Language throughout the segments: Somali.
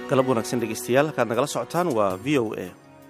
galab wanaagsan dhegeystayaal halkaad nagala socotaan waa v o a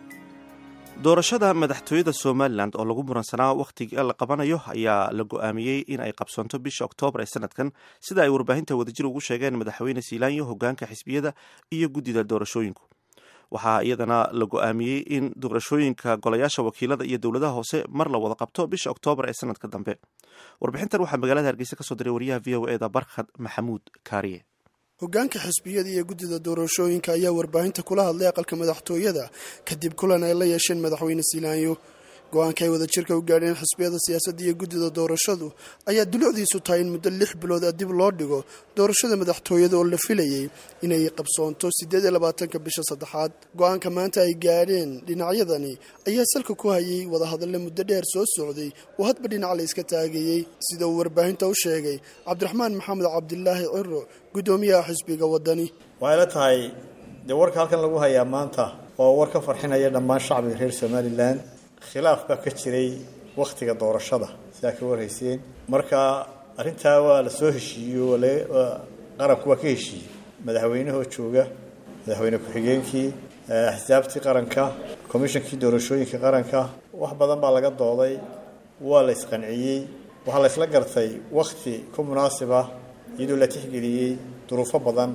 doorashada madaxtooyada somalilan oo lagu muransanaa wakhtiga la qabanayo ayaa la go-aamiyey in ay qabsoonto bisha oktoobar ee sanadkan sida ay warbaahinta wadajir ugu sheegeen madaxweyne siilaanyo hogaanka xisbiyada iyo guddida doorashooyinku waxaa iyadana la go-aamiyey in doorashooyinka golayaasha wakiilada iyo dowladaha hoose mar la wada qabto bisha oktoobar ee sanadka dambe warbixintan waxaa magaalada hargeysa kasoo diray wariyaha v o eda barkhad maxamuud kaariye hogaanka xisbiyada iyo guddida doorashooyinka ayaa warbaahinta kula hadlay aqalka madaxtooyada kadib kulan ay la yeesheen madaxweyne siilaanyo go-aanka ay wadajirka u gaadheen xisbiyada siyaasadda iyo guddida doorashadu ayaa dulucdiisu tahay in muddo lix bilood a dib loo dhigo doorashada madaxtooyada oo la filayey inay qabsoonto siddeed iyo labaatanka bisha saddexaad go-aanka maanta ay gaadheen dhinacyadani ayaa salka ku hayay wadahadalle muddo dheer soo socday oo hadba dhinac la iska taagayey sida uu warbaahinta u sheegay cabdiraxmaan maxamed cabdilaahi ciro guddoomiyaha xisbiga waddani waxay la tahay dee warka halkan lagu hayaa maanta oo war ka farxinaya dhammaan shacbiga reer somalilan khilaaf baa ka jiray wakhtiga doorashada sidaa ka warhayseen marka arrintaa waa la soo heshiiyey qaranku waa ka heshiiyey madaxweynahoo jooga madaxweyne ku-xigeenkii axsaabtii qaranka komishankii doorashooyinka qaranka wax badan baa laga dooday waa la isqanciyey waxaa la isla gartay wakhti ku munaasiba iyadoo la tixgeliyey duruufo badan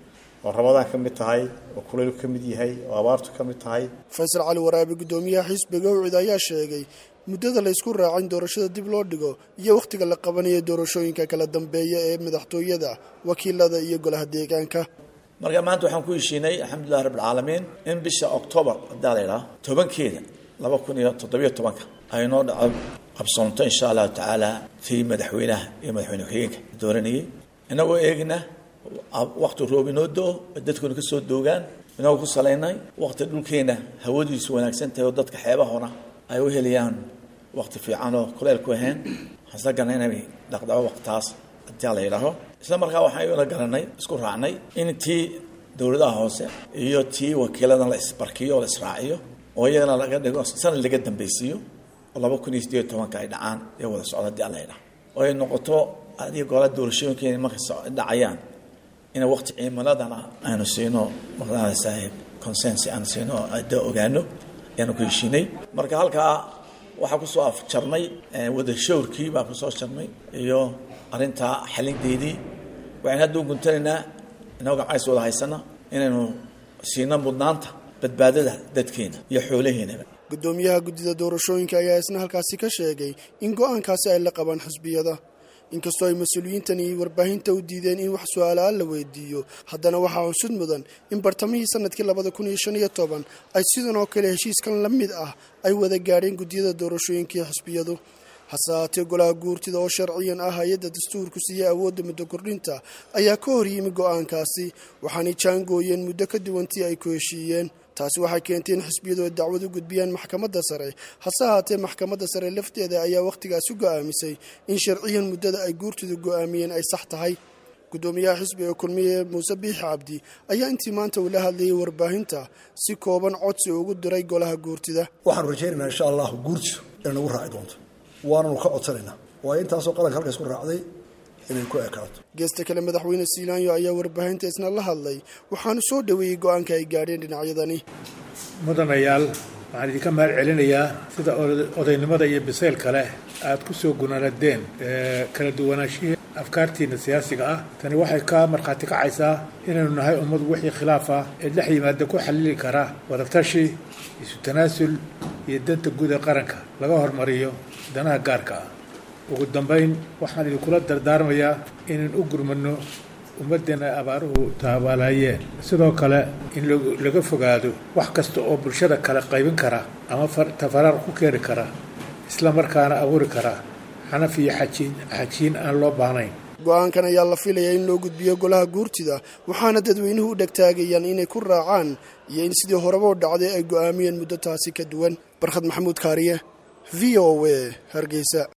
oo rabadaan ka mid tahay oo kulayl ka mid yahay oo abaartu ka mid tahay faysal cali waraabi guddoomiyaha xisbiga ucid ayaa sheegay muddada la ysku raacin doorashada dib loo dhigo iyo wakhtiga la qabanayo doorashooyinka kala dambeeya ee madaxtooyada wakiilada iyo golaha deegaanka marka maanta waxaan ku heshiinay alxamdulilahi rabbilcaalamiin in bisha oktoobar haddaa la idhaha tobankeeda laba kun iyo toddobiyo tobanka ay noo dhaco qabsoonto insha allahu tacaala tii madaxweynaha iyo madaxweyne ku-xigeenka dooranayay inagoo eegna wakti roob inoo do-o dadkuna ka soo doogaan inagoo ku salaynay wakti dhulkeena hawadiisu wanaagsan tahay oo dadka xeebahona ay u helayaan wakti fiican oo kuleyl ku ahayn hasagana inay dhaqdhaco waktaas hadaa la yidhaaho isla markaa waxaan la garanay isku raacnay in tii dowladaha hoose iyo tii wakiiladan la isbarkiyo oo la israaciyo oo iyagana laga dhigo sanad laga dambeysiiyo oo laba kun iyo sideed iyo tobanka ay dhacaan ee wada socda hadii alla yidhaho oo ay noqoto adiga goola doorashooyinkeena markay dhacayaan ina wakti ciimaladana aanu siino maqdaada saaxiib consensi aanu siino ada ogaano ayaanu ku heshiinay marka halkaa waxaa kusoo afjarnay wada shawrkii baa kusoo jarnay iyo arrintaa xalinteedii waxaynu hadda u guntanaynaa inagoo gacays wada haysana inaynu siino mudnaanta badbaadada dadkeena iyo xoolaheenaba guddoomiyaha guddida doorashooyinka ayaa isna halkaasi ka sheegay in go-aankaasi ay la qabaan xisbiyada inkastoo ay mas-uuliyiintani warbaahinta u diideen in wax su-aalaaan la weydiiyo haddana waxaa xusud mudan in bartamihii sanadkii labada kun iyo shan iyo toban ay sidan oo kale heshiiskan la mid ah ay wada gaadheen guddiyada doorashooyinkii xisbiyadu hase haatee golaha guurtida oo sharciyan ah hay-adda dastuurku siiyey awoodda muddo kordhinta ayaa ka hor yimi go-aankaasi waxaanay jaangooyeen muddo ka duwantii ay ku heshiiyeen taasi waxay keentay in xisbiyadu ay dacwad u gudbiyaan maxkamadda sare hase haatee maxkamadda sare lafteeda ayaa wakhtigaasi go'aamisay in sharciyan muddada ay guurtidu go'aamiyeen ay sax tahay guddoomiyaha xisbiga kulmiye muuse biixi cabdi ayaa intii maanta uu la hadlayay warbaahinta si kooban codsi ugu diray golaha guurtida waxaanu rajaynaynaa insha allahu guurtidu inay nagu raaci doonto waananu ka codsanaynaa waayo intaasoo qaranka halka isku raacday inay ku ekaato geesta kale madaxweyne siilaanyo ayaa warbaahinta isna la hadlay waxaanu soo dhoweeyey go-aanka ay gaadheen dhinacyadani mudanayaal waxaan idinka mahad celinayaa sida odaynimada iyo bisayl kale aad ku soo gunaanadeen kala duwanaashihii afkaartiina siyaasiga ah tani waxay ka markhaati kacaysaa inaynu nahay ummad wixii khilaaf ah ee dhex yimaada ku xalili kara wadatashi isu tanaasul iyo danta guud ee qaranka laga hormariyo danaha gaarka ah ugu dambayn waxaan idinkula dardaarmayaa inaan u gurmano ummaddeena ay abaaruhu taabaalaayeen sidoo kale in laga fogaado wax kasta oo bulshada kale qaybin kara ama tafaraar ku keeni kara isla markaana abuuri kara xanaf iyo xajiin xajiin aan loo baahnayn go-aankan ayaa la filayaa in loo gudbiyo golaha guurtida waxaana dadweynuhu u dhegtaagayaan inay ku raacaan iyo in sidii horeba u dhacday ay go'aamiyeen muddo taasi ka duwan barkhad maxamuud kaariye v o a hargeysa